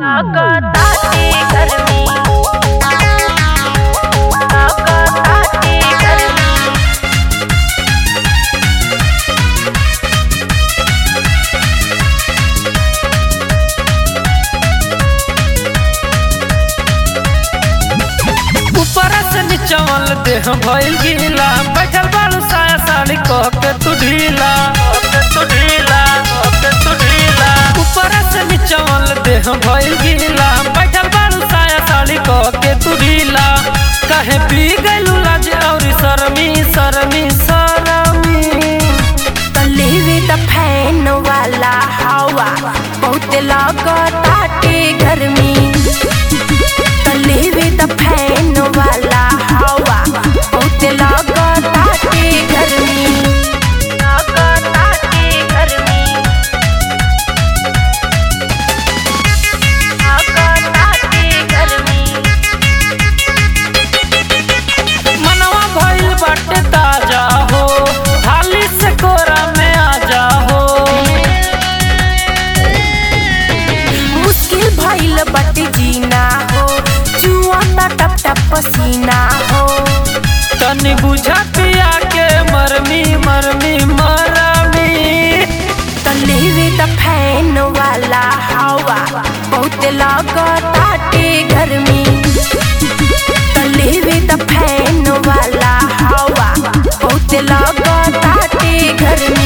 ताकताती गर्मी ताकताती गर्मी ऊपर से नीचवल देह भइल गीला बैठल बालू साया साड़ी कह के तू ढीला कह के तू ढीला कह के तू ढीला ऊपर से नीचवल देह भइल गीला बैठल बालू साया साड़ी कह के तू ढीला कहे पी गइलू लाज और शर्मी शर्मी शर्मी तलेवे त फैन वाला हवा बहुत लागताटे गर्मी तलेवे त फैन वाला हवा बहुत लागताटे गर्मी लागताटे गर्मी लागताटे गर्मी मनवा भइल बाटे ताजा हो थाली से कोरा में आ जा हो मुश्किल भइल बट जीना हो जुआ त टप टप पसीना हो तनी बुझा पिया के मरमी मरमी मरमी तलेवे त फैन वाला हवा बहुत लागताटे गर्मी तलेवे त फैन वाला हवा बहुत लागताटे गर्मी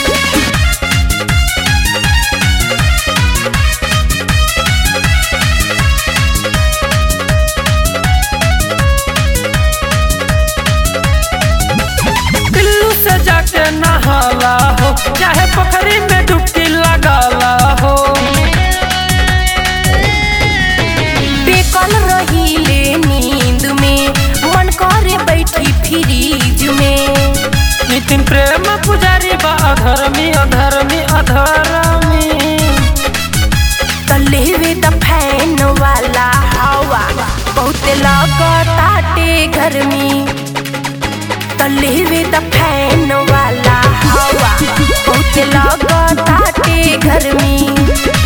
पिल्लू से जाके नहाला हो चाहे पोखरी में डुबकी लगाला हो बेकल रहीले नींद में मन करे बैठी फ्रीज में नितिन प्रेम पुजारी बा अधर्मी अधर्मी अधर्मी तलेवे त फैन वाला हवा बहुत लागताटे गर्मी तलेवे त फैन वाला हवा बहुत लागताटे गर्मी